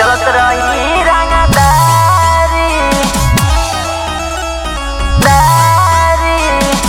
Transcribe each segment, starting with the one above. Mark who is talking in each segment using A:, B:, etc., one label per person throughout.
A: चलत रही रंगदारी दारी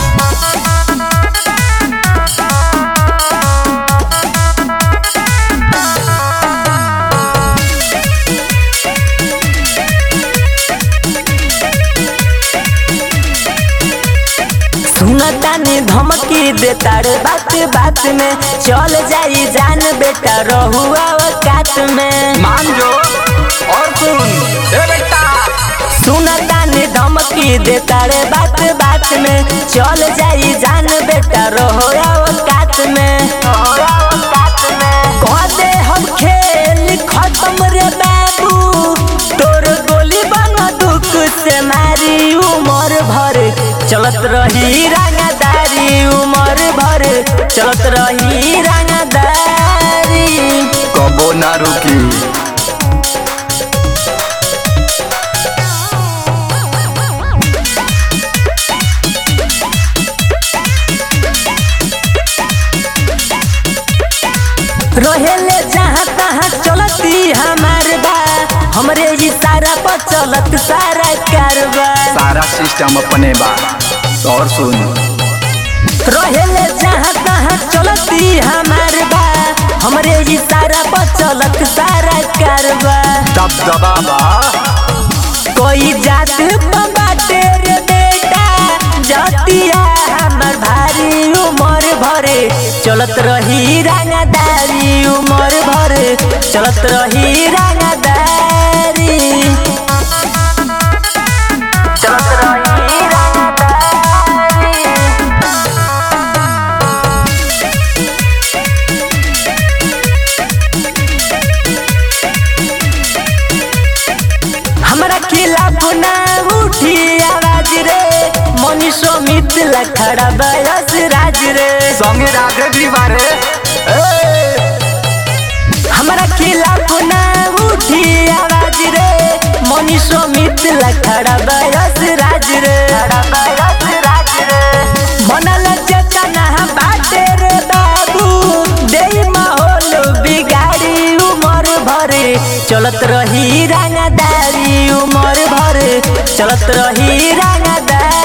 A: सुनता ने धमकी देता रे बात बात में चल जाई जान बेटा रहुआ औकात में
B: मान जो और सुन ए बेटा
A: सुनता ने धमकी देता रे बात बात में चल जाई जान बेटा रहुआ औकात में कह दे हम खेल खत्म रे बाबू तोर गोली बना दुख से मारी उमर भर चलत रही रंगदारी उमर भर चलत रही रंगदारी
B: कबो ना रुकी
A: रहेले जहाँ तहाँ चलती हमार बा हमरे इशारा पर चलत सारा कारबा
B: सारा सिस्टम अपने बा और सुन
A: रहेले जहाँ तहाँ चलती हमार बा हमरे इशारा पर चलत सारा कारबा
B: दब दबा बा
A: कोई जात पर बाटे रे बेटा जतिया हमर भारी उमर भरे चलत रही रंगदारी उमर भरे चलत रही रंगदारी चलत रही रंगदारी हमरा खिलाफ ना उठी आवाज रे मनीषो मिथिला खड़ा बयस राज रे
B: संगे राधे भी बारे
A: हमरा खिलाफ ना उठी आवाज रे मनीषो मिथिला खड़ा बयस राज रे मनल चेतना बाटे रे बाबू दे माहौल बिगाड़ी उमर भरे चलत रही रंगदारी उमर भरे चलत रही रंगदारी